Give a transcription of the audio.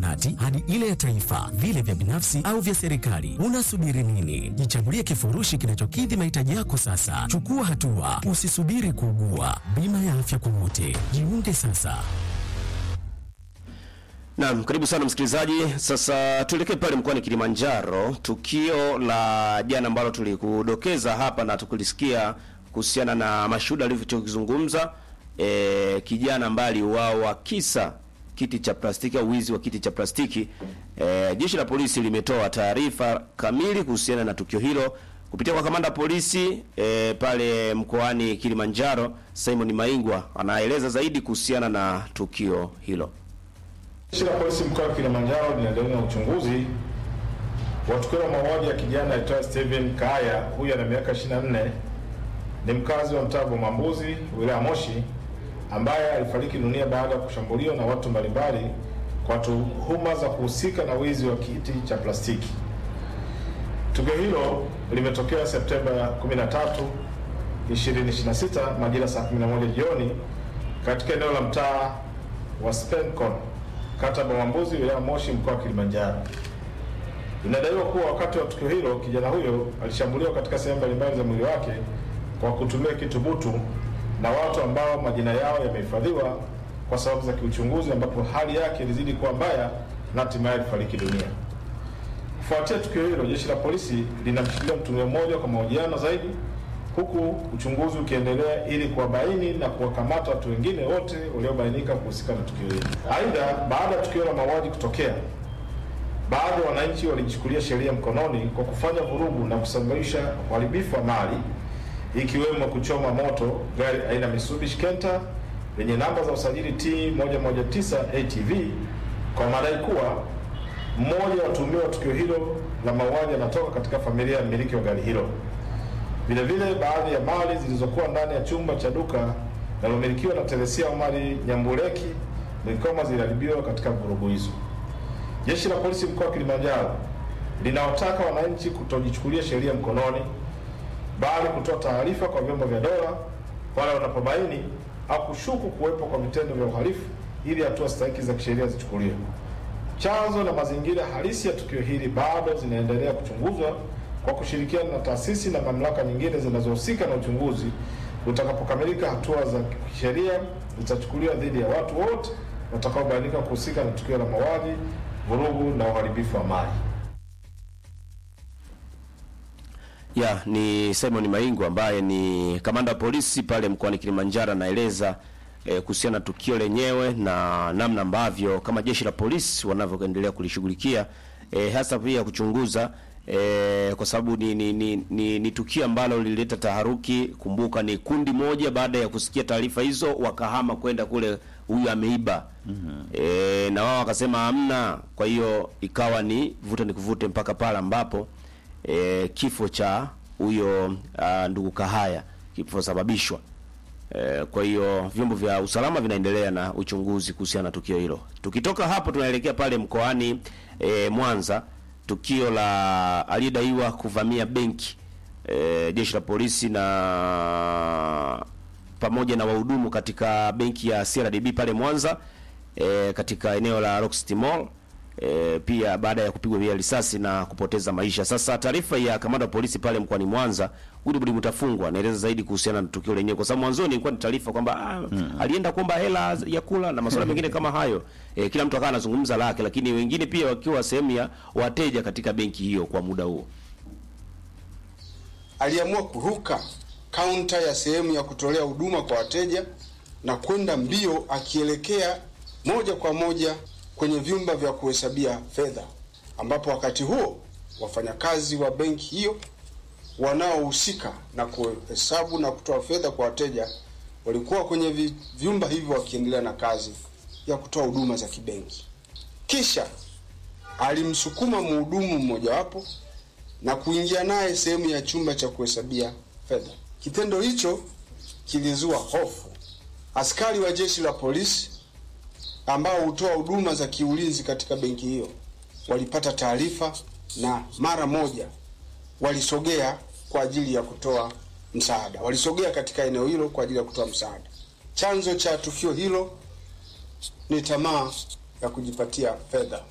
zahanati hadi ile ya taifa, vile vya binafsi au vya serikali. Unasubiri nini? Jichagulie kifurushi kinachokidhi mahitaji yako sasa. Chukua hatua, usisubiri kuugua. Bima ya afya kwa wote, jiunge sasa. Naam, karibu sana msikilizaji. Sasa tuelekee pale mkoani Kilimanjaro, tukio la jana ambalo tulikudokeza hapa na tukulisikia kuhusiana na mashuhuda alivyokizungumza e, kijana ambaye aliuawa kisa kiti cha plastiki au wizi wa kiti cha plastiki. E, jeshi la polisi limetoa taarifa kamili kuhusiana na tukio hilo kupitia kwa kamanda polisi e, pale mkoani Kilimanjaro, Simon Maingwa anaeleza zaidi kuhusiana na tukio hilo. Jeshi la polisi mkoa wa Kilimanjaro linaendelea na uchunguzi wa tukio la mauaji ya kijana aitwaye Steven Kaya, huyu ana miaka 24, ni mkazi wa mtaa Bomambuzi, wilaya Moshi, ambaye alifariki dunia baada ya kushambuliwa na watu mbalimbali kwa tuhuma za kuhusika na wizi wa kiti cha plastiki. Tukio hilo limetokea Septemba 13, 2026 majira saa 11 jioni katika eneo la mtaa wa Spencon kata Bomambuzi wilaya Moshi mkoa wa Kilimanjaro. Inadaiwa kuwa wakati wa tukio hilo kijana huyo alishambuliwa katika sehemu mbalimbali za mwili wake kwa kutumia kitu butu na watu ambao majina yao yamehifadhiwa kwa sababu za kiuchunguzi, ambapo hali yake ilizidi kuwa mbaya na hatimaye alifariki dunia. Kufuatia tukio hilo, jeshi la polisi linamshikilia mtuhumiwa mmoja kwa mahojiano zaidi, huku uchunguzi ukiendelea ili kuwabaini na kuwakamata watu wengine wote waliobainika kuhusika na tukio hilo. Aidha, baada ya tukio la mauaji kutokea, baadhi ya wananchi walijichukulia sheria mkononi kwa kufanya vurugu na kusababisha uharibifu wa mali ikiwemo kuchoma moto gari aina Mitsubishi Kenta lenye namba za usajili T 119 ATV kwa madai kuwa mmoja wa watuhumiwa wa tukio hilo la mauaji anatoka katika familia ya mmiliki wa gari hilo. Vile vile baadhi ya mali zilizokuwa ndani ya chumba cha duka linalomilikiwa na Teresia Omari Nyambuleki Mlikoma ziliharibiwa katika vurugu hizo. Jeshi la polisi mkoa wa Kilimanjaro linawataka wananchi kutojichukulia sheria mkononi, bali kutoa taarifa kwa vyombo vya dola pale wanapobaini au kushuku kuwepo kwa vitendo vya uhalifu ili hatua stahiki za kisheria zichukuliwe. Chanzo na mazingira halisi ya tukio hili bado zinaendelea kuchunguzwa kwa kushirikiana na taasisi na mamlaka nyingine zinazohusika na uchunguzi. Utakapokamilika, hatua za kisheria zitachukuliwa dhidi ya watu wote watakaobainika kuhusika na tukio la mauaji, vurugu na uharibifu wa mali. Ya, ni Simon Maingu ambaye ni kamanda wa polisi pale mkoani Kilimanjaro anaeleza eh, kuhusiana na tukio lenyewe na namna ambavyo kama jeshi la polisi wanavyoendelea kulishughulikia eh, hasa pia kuchunguza eh, kwa sababu ni, ni, ni, ni, ni tukio ambalo lilileta taharuki. Kumbuka ni kundi moja, baada ya kusikia taarifa hizo wakahama kwenda kule, huyu ameiba mm -hmm. eh, na wao wakasema hamna. Kwa hiyo ikawa ni vuta ni kuvute mpaka pale ambapo e, kifo cha huyo ah, ndugu Kahaya kiliposababishwa. E, kwa hiyo vyombo vya usalama vinaendelea na uchunguzi kuhusiana na tukio hilo. Tukitoka hapo tunaelekea pale mkoani e, Mwanza, tukio la aliyedaiwa kuvamia benki e, jeshi la polisi na pamoja na wahudumu katika benki ya CRDB pale Mwanza e, katika eneo la Rock City Mall e, pia baada ya kupigwa via risasi na kupoteza maisha. Sasa taarifa ya kamanda wa polisi pale mkoani Mwanza Wilbrod Mutafungwa anaeleza zaidi kuhusiana na tukio lenyewe, kwa sababu mwanzoni ilikuwa ni taarifa kwamba ah, alienda kuomba hela ya kula na masuala mengine kama hayo. E, kila mtu akawa anazungumza lake, lakini wengine pia wakiwa sehemu ya wateja katika benki hiyo kwa muda huo. aliamua kuruka kaunta ya sehemu ya kutolea huduma kwa wateja na kwenda mbio akielekea moja kwa moja kwenye vyumba vya kuhesabia fedha, ambapo wakati huo wafanyakazi wa benki hiyo wanaohusika na kuhesabu na kutoa fedha kwa wateja walikuwa kwenye vi- vyumba hivyo wakiendelea na kazi ya kutoa huduma za kibenki. Kisha alimsukuma mhudumu mmojawapo na kuingia naye sehemu ya chumba cha kuhesabia fedha. Kitendo hicho kilizua hofu. Askari wa jeshi la polisi ambao hutoa huduma za kiulinzi katika benki hiyo walipata taarifa na mara moja walisogea kwa ajili ya kutoa msaada. Walisogea katika eneo hilo kwa ajili ya kutoa msaada. Chanzo cha tukio hilo ni tamaa ya kujipatia fedha.